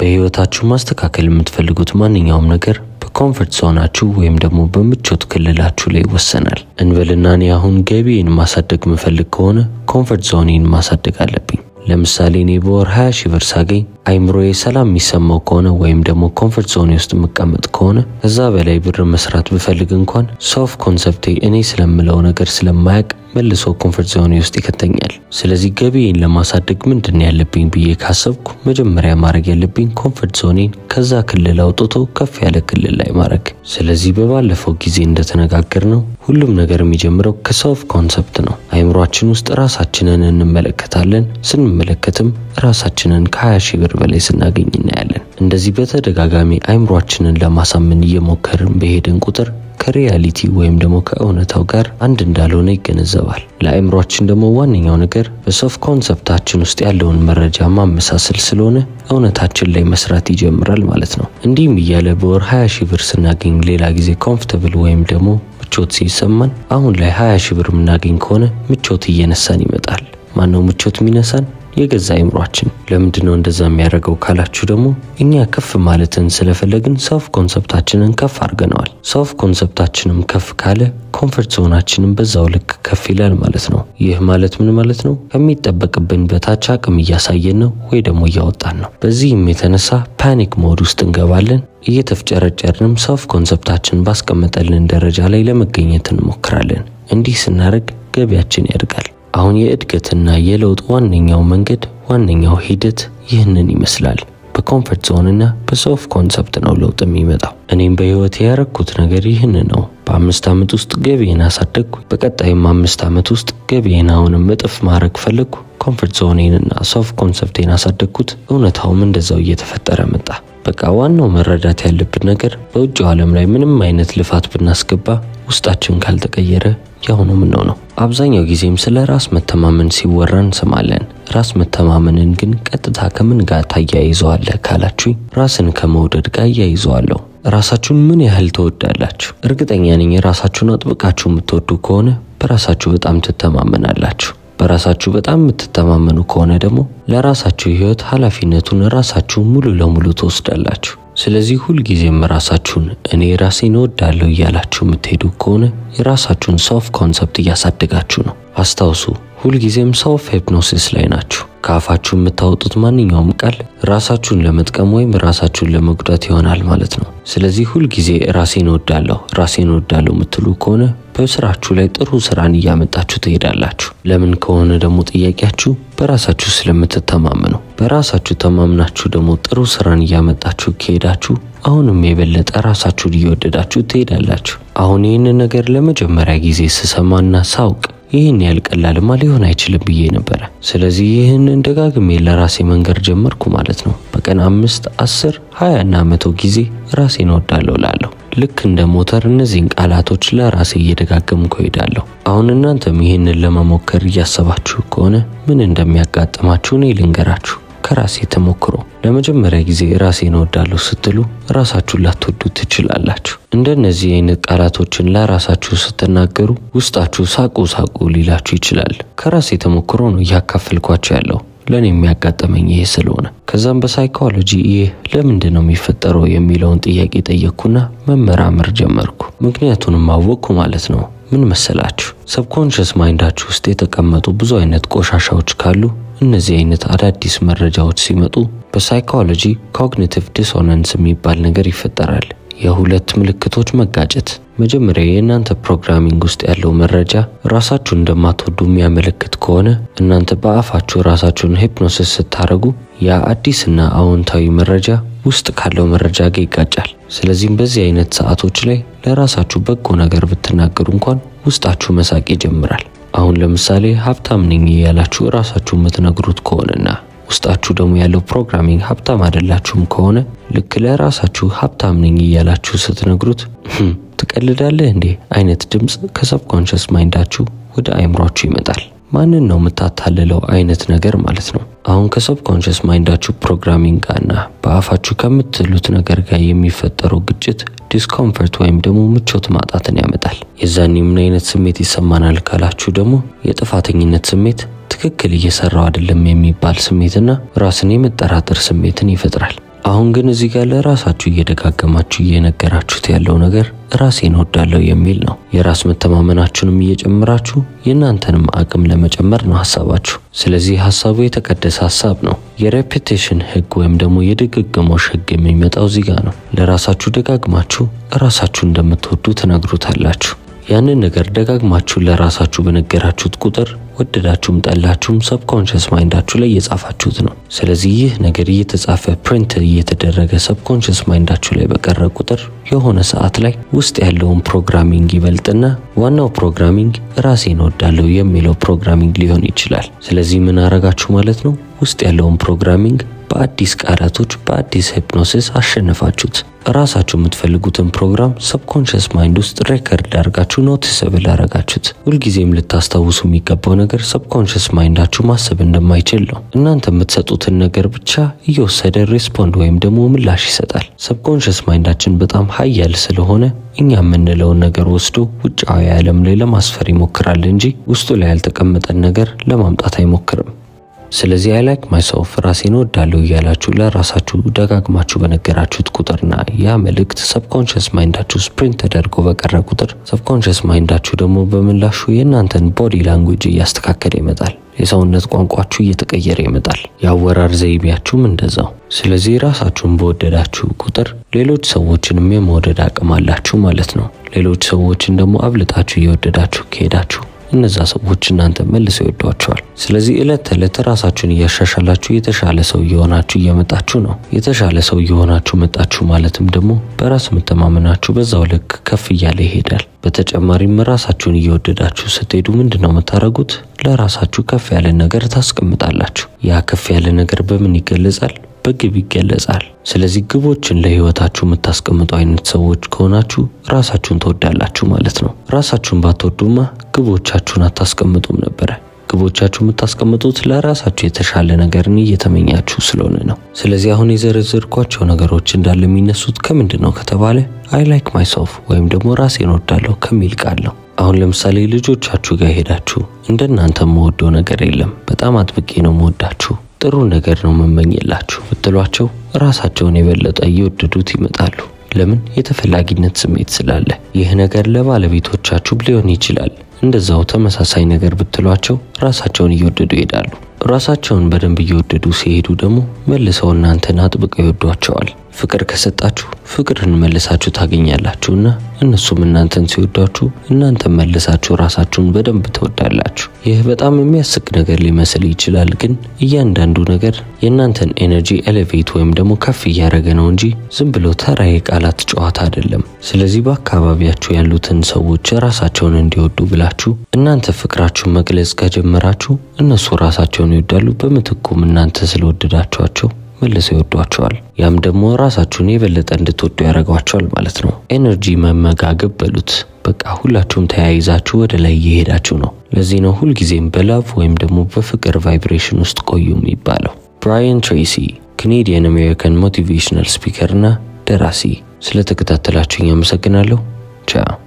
በህይወታችሁ ማስተካከል የምትፈልጉት ማንኛውም ነገር በኮምፈርት ዞናችሁ ወይም ደግሞ በምቾት ክልላችሁ ላይ ይወሰናል። እንበልና እኔ አሁን ገቢዬን ማሳደግ ምፈልግ ከሆነ ኮምፈርት ዞኔን ማሳደግ አለብኝ። ለምሳሌ እኔ በወር 20 ሺህ ብር ሳገኝ አይምሮዬ ሰላም የሚሰማው ከሆነ ወይም ደግሞ ኮምፈርት ዞኔ ውስጥ የምቀመጥ ከሆነ ከዛ በላይ ብር መስራት ብፈልግ እንኳን ሶፍ ኮንሰፕቴ እኔ ስለምለው ነገር ስለማያቅ መልሶ ኮምፈርት ዞኔ ውስጥ ይከተኛል። ስለዚህ ገቢዬን ለማሳደግ ምንድን ያለብኝ ብዬ ካሰብኩ መጀመሪያ ማድረግ ያለብኝ ኮምፈርት ዞኔን ከዛ ክልል አውጥቶ ከፍ ያለ ክልል ላይ ማድረግ። ስለዚህ በባለፈው ጊዜ እንደተነጋገር ነው ሁሉም ነገር የሚጀምረው ከሰልፍ ኮንሰፕት ነው። አይምሯችን ውስጥ ራሳችንን እንመለከታለን። ስንመለከትም ራሳችንን ከ20 ሺህ ብር በላይ ስናገኝ እናያለን። እንደዚህ በተደጋጋሚ አይምሯችንን ለማሳመን እየሞከርን በሄድን ቁጥር ከሪያሊቲ ወይም ደግሞ ከእውነታው ጋር አንድ እንዳልሆነ ይገነዘባል። ለአእምሯችን ደግሞ ዋነኛው ነገር በሶፍ ኮንሰፕታችን ውስጥ ያለውን መረጃ ማመሳሰል ስለሆነ እውነታችን ላይ መስራት ይጀምራል ማለት ነው። እንዲህም እያለ በወር 20 ሺህ ብር ስናገኝ ሌላ ጊዜ ኮምፎርታብል ወይም ደግሞ ምቾት ሲሰማን አሁን ላይ 20 ሺህ ብር የምናገኝ ከሆነ ምቾት እየነሳን ይመጣል። ማነው ምቾት የሚነሳን? የገዛ አይምሯችን። ለምንድን ነው እንደዛ የሚያደርገው ካላችሁ ደግሞ እኛ ከፍ ማለትን ስለፈለግን ሰልፍ ኮንሰፕታችንን ከፍ አድርገነዋል። ሰልፍ ኮንሰፕታችንም ከፍ ካለ ኮምፈርት ዞናችንም በዛው ልክ ከፍ ይላል ማለት ነው። ይህ ማለት ምን ማለት ነው? ከሚጠበቅብን በታች አቅም እያሳየን ነው ወይ ደግሞ እያወጣን ነው። በዚህም የተነሳ ፓኒክ ሞድ ውስጥ እንገባለን። እየተፍጨረጨርንም ሰልፍ ኮንሰፕታችን ባስቀመጠልን ደረጃ ላይ ለመገኘት እንሞክራለን። እንዲህ ስናደርግ ገቢያችን ያድጋል። አሁን የእድገትና የለውጥ ዋነኛው መንገድ ዋነኛው ሂደት ይህንን ይመስላል። በኮምፈርት ዞንና በሶፍ ኮንሰፕት ነው ለውጥ የሚመጣው። እኔም በህይወት ያረኩት ነገር ይህን ነው። በአምስት ዓመት ውስጥ ገቢዬን አሳደግኩ። በቀጣይም አምስት ዓመት ውስጥ ገቢዬን አሁንም እጥፍ ማድረግ ፈለግኩ። ኮምፈርት ዞኔንና ሶፍ ኮንሰፕቴን አሳደግኩት። እውነታውም እንደዛው እየተፈጠረ መጣ። በቃ ዋናው መረዳት ያለብን ነገር በውጭው ዓለም ላይ ምንም አይነት ልፋት ብናስገባ ውስጣችን ካልተቀየረ ያው ነው ምነው ነው። አብዛኛው ጊዜም ስለ ራስ መተማመን ሲወራ እንሰማለን። ራስ መተማመንን ግን ቀጥታ ከምን ጋር ታያይዘዋለህ ካላችሁኝ ራስን ከመውደድ ጋር እያይዘዋለሁ። ራሳችሁን ምን ያህል ትወዳላችሁ? እርግጠኛ ነኝ ራሳችሁን አጥብቃችሁ የምትወዱ ከሆነ በራሳችሁ በጣም ትተማመናላችሁ። በራሳችሁ በጣም የምትተማመኑ ከሆነ ደግሞ ለራሳችሁ ህይወት ኃላፊነቱን ራሳችሁ ሙሉ ለሙሉ ትወስዳላችሁ። ስለዚህ ሁልጊዜም ራሳችሁን እኔ ራሴን እወዳለሁ እያላችሁ የምትሄዱ ከሆነ የራሳችሁን ሶፍ ኮንሰፕት እያሳደጋችሁ ነው። አስታውሱ፣ ሁልጊዜም ሶፍ ሂፕኖሲስ ላይ ናችሁ። ከአፋችሁ የምታወጡት ማንኛውም ቃል ራሳችሁን ለመጥቀም ወይም ራሳችሁን ለመጉዳት ይሆናል ማለት ነው። ስለዚህ ሁልጊዜ ራሴን እወዳለሁ ራሴን እወዳለሁ የምትሉ ከሆነ በስራችሁ ላይ ጥሩ ስራን እያመጣችሁ ትሄዳላችሁ። ለምን ከሆነ ደግሞ ጥያቄያችሁ በራሳችሁ ስለምትተማመኑ። በራሳችሁ ተማምናችሁ ደግሞ ጥሩ ስራን እያመጣችሁ ከሄዳችሁ አሁንም የበለጠ ራሳችሁን እየወደዳችሁ ትሄዳላችሁ። አሁን ይህንን ነገር ለመጀመሪያ ጊዜ ስሰማና ሳውቅ ይህን ያህል ቀላልማ ሊሆን አይችልም ብዬ ነበረ። ስለዚህ ይህንን ደጋግሜ ለራሴ መንገር ጀመርኩ ማለት ነው። በቀን አምስት፣ አስር፣ ሀያ እና መቶ ጊዜ ራሴን እወዳለሁ ላለሁ ልክ እንደ ሞተር እነዚህን ቃላቶች ለራሴ እየደጋገምኩ እሄዳለሁ። አሁን እናንተም ይህንን ለመሞከር እያሰባችሁ ከሆነ ምን እንደሚያጋጥማችሁ እኔ ልንገራችሁ ከራሴ ተሞክሮ። ለመጀመሪያ ጊዜ ራሴን እወዳለሁ ስትሉ ራሳችሁን ላትወዱ ትችላላችሁ። እንደነዚህ አይነት ቃላቶችን ለራሳችሁ ስትናገሩ ውስጣችሁ ሳቁ ሳቁ ሊላችሁ ይችላል። ከራሴ ተሞክሮ ነው እያካፈልኳቸው ያለው ለእኔ የሚያጋጠመኝ ይሄ ስለሆነ ከዛም በሳይኮሎጂ ይህ ለምንድን ነው የሚፈጠረው የሚለውን ጥያቄ ጠየቅኩና መመራመር ጀመርኩ። ምክንያቱንም አወቅኩ ማለት ነው። ምን መሰላችሁ? ሰብኮንሽስ ማይንዳችሁ ውስጥ የተቀመጡ ብዙ አይነት ቆሻሻዎች ካሉ እነዚህ አይነት አዳዲስ መረጃዎች ሲመጡ በሳይኮሎጂ ኮግኒቲቭ ዲሶናንስ የሚባል ነገር ይፈጠራል። የሁለት ምልክቶች መጋጨት። መጀመሪያ የእናንተ ፕሮግራሚንግ ውስጥ ያለው መረጃ ራሳችሁን እንደማትወዱ የሚያመለክት ከሆነ እናንተ በአፋችሁ ራሳችሁን ሂፕኖሲስ ስታደርጉ ያ አዲስና አዎንታዊ መረጃ ውስጥ ካለው መረጃ ጋር ይጋጫል። ስለዚህም በዚህ አይነት ሰዓቶች ላይ ለራሳችሁ በጎ ነገር ብትናገሩ እንኳን ውስጣችሁ መሳቅ ይጀምራል። አሁን ለምሳሌ ሀብታም ነኝ ያላችሁ ራሳችሁ የምትነግሩት ከሆነና ውስጣችሁ ደግሞ ያለው ፕሮግራሚንግ ሀብታም አይደላችሁም ከሆነ ልክ ለራሳችሁ ሀብታም ነኝ እያላችሁ ስትነግሩት ትቀልዳለህ እንዴ አይነት ድምፅ ከሰብኮንሽስ ማይንዳችሁ ወደ አይምሯችሁ ይመጣል። ማንን ነው የምታታልለው አይነት ነገር ማለት ነው። አሁን ከሰብኮንሽስ ማይንዳችሁ ፕሮግራሚንግ ጋርና በአፋችሁ ከምትሉት ነገር ጋር የሚፈጠረው ግጭት ዲስኮምፈርት ወይም ደግሞ ምቾት ማጣትን ያመጣል። የዛኔ ምን አይነት ስሜት ይሰማናል ካላችሁ ደግሞ የጥፋተኝነት ስሜት ትክክል እየሰራው አይደለም የሚባል ስሜትና ራስን የመጠራጠር ስሜትን ይፈጥራል። አሁን ግን እዚህ ጋር ለራሳችሁ እየደጋገማችሁ እየነገራችሁት ያለው ነገር ራሴን እወዳለሁ የሚል ነው። የራስ መተማመናችሁንም እየጨመራችሁ የእናንተንም አቅም ለመጨመር ነው ሀሳባችሁ። ስለዚህ ሀሳቡ የተቀደሰ ሀሳብ ነው። የሬፔቴሽን ህግ ወይም ደግሞ የድግግሞሽ ህግ የሚመጣው እዚህ ጋር ነው። ለራሳችሁ ደጋግማችሁ ራሳችሁ እንደምትወዱ ትነግሩታላችሁ። ያንን ነገር ደጋግማችሁ ለራሳችሁ በነገራችሁት ቁጥር ወደዳችሁም ጠላችሁም ሰብኮንሽስ ማይንዳችሁ ላይ እየጻፋችሁት ነው። ስለዚህ ይህ ነገር እየተጻፈ ፕሪንት እየተደረገ ሰብኮንሽስ ማይንዳችሁ ላይ በቀረ ቁጥር የሆነ ሰዓት ላይ ውስጥ ያለውን ፕሮግራሚንግ ይበልጥና ዋናው ፕሮግራሚንግ ራሴን እወዳለሁ የሚለው ፕሮግራሚንግ ሊሆን ይችላል። ስለዚህ ምን አረጋችሁ ማለት ነው? ውስጥ ያለውን ፕሮግራሚንግ በአዲስ ቃላቶች በአዲስ ሂፕኖሲስ አሸነፋችሁት። ራሳችሁ የምትፈልጉትን ፕሮግራም ሰብኮንሽስ ማይንድ ውስጥ ሬከርድ አድርጋችሁ ኖቲስብል አረጋችሁት። ሁልጊዜም ልታስታውሱ የሚገባው ነገር ሰብኮንሽስ ማይንዳችሁ ማሰብ እንደማይችል ነው። እናንተ የምትሰጡትን ነገር ብቻ እየወሰደ ሬስፖንድ ወይም ደግሞ ምላሽ ይሰጣል። ሰብኮንሽስ ማይንዳችን በጣም ሀያል ስለሆነ እኛ የምንለውን ነገር ወስዶ ውጫዊ ዓለም ላይ ለማስፈር ይሞክራል እንጂ ውስጡ ላይ ያልተቀመጠን ነገር ለማምጣት አይሞክርም። ስለዚህ አይ ላይክ ማይሰልፍ ራሴን ወዳለሁ እያላችሁ ለራሳችሁ ደጋግማችሁ በነገራችሁት ቁጥርና ያ መልእክት ሰብኮንሽስ ማይንዳችሁ ስፕሪንት ተደርጎ በቀረ ቁጥር ሰብኮንሽስ ማይንዳችሁ ደግሞ በምላሹ የእናንተን ቦዲ ላንጉጅ እያስተካከለ ይመጣል። የሰውነት ቋንቋችሁ እየተቀየረ ይመጣል። የአወራር ዘይቤያችሁም እንደዛው። ስለዚህ ራሳችሁን በወደዳችሁ ቁጥር ሌሎች ሰዎችንም የመውደድ አቅም አላችሁ ማለት ነው። ሌሎች ሰዎችን ደግሞ አብልጣችሁ እየወደዳችሁ ከሄዳችሁ እነዛ ሰዎች እናንተ መልሰው ይወዷቸዋል። ስለዚህ ዕለት ተዕለት ራሳችሁን እያሻሻላችሁ የተሻለ ሰው እየሆናችሁ እየመጣችሁ ነው። የተሻለ ሰው እየሆናችሁ መጣችሁ ማለትም ደግሞ በራስ መተማመናችሁ በዛው ልክ ከፍ እያለ ይሄዳል። በተጨማሪም ራሳችሁን እየወደዳችሁ ስትሄዱ ምንድን ነው የምታደርጉት? ለራሳችሁ ከፍ ያለ ነገር ታስቀምጣላችሁ። ያ ከፍ ያለ ነገር በምን ይገለጻል? በግብ ይገለጻል። ስለዚህ ግቦችን ለህይወታችሁ የምታስቀምጡ አይነት ሰዎች ከሆናችሁ ራሳችሁን ትወዳላችሁ ማለት ነው። ራሳችሁን ባትወዱማ ግቦቻችሁን አታስቀምጡም ነበረ። ግቦቻችሁ የምታስቀምጡት ለራሳችሁ የተሻለ ነገርን እየተመኛችሁ ስለሆነ ነው። ስለዚህ አሁን የዘረዘርኳቸው ነገሮች እንዳለ የሚነሱት ከምንድን ነው ከተባለ አይ ላይክ ማይሰልፍ ወይም ደግሞ ራሴን ወዳለሁ ከሚል ቃል ነው። አሁን ለምሳሌ ልጆቻችሁ ጋር ሄዳችሁ እንደናንተ የምወደው ነገር የለም፣ በጣም አጥብቄ ነው የምወዳችሁ ጥሩ ነገር ነው መመኝላችሁ ብትሏቸው ራሳቸውን የበለጠ እየወደዱት ይመጣሉ። ለምን? የተፈላጊነት ስሜት ስላለ። ይህ ነገር ለባለቤቶቻችሁ ሊሆን ይችላል። እንደዛው ተመሳሳይ ነገር ብትሏቸው ራሳቸውን እየወደዱ ይሄዳሉ። ራሳቸውን በደንብ እየወደዱ ሲሄዱ ደግሞ መልሰው እናንተን አጥብቀው ይወዷቸዋል። ፍቅር ከሰጣችሁ ፍቅርን መልሳችሁ ታገኛላችሁና እነሱም እናንተን ሲወዷችሁ እናንተን መልሳችሁ ራሳችሁን በደንብ ትወዳላችሁ። ይህ በጣም የሚያስቅ ነገር ሊመስል ይችላል፣ ግን እያንዳንዱ ነገር የእናንተን ኤነርጂ ኤሌቬት ወይም ደግሞ ከፍ እያደረገ ነው እንጂ ዝም ብሎ ተራ የቃላት ጨዋታ አይደለም። ስለዚህ በአካባቢያችሁ ያሉትን ሰዎች ራሳቸውን እንዲወዱ ብላችሁ እናንተ ፍቅራችሁን መግለጽ ከጀመራችሁ እነሱ ራሳቸውን ይወዳሉ። በምትኩም እናንተ ስለወደዳችኋቸው መልሰው ይወዷቸዋል። ያም ደግሞ ራሳችሁን የበለጠ እንድትወዱ ያደርጓቸዋል ማለት ነው። ኤነርጂ መመጋገብ በሉት። በቃ ሁላችሁም ተያይዛችሁ ወደ ላይ እየሄዳችሁ ነው። ለዚህ ነው ሁልጊዜም በላቭ ወይም ደግሞ በፍቅር ቫይብሬሽን ውስጥ ቆዩ የሚባለው። ብራያን ትሬሲ ካኔዲያን አሜሪካን ሞቲቬሽናል ስፒከር እና ደራሲ። ስለተከታተላችሁኝ አመሰግናለሁ። ቻው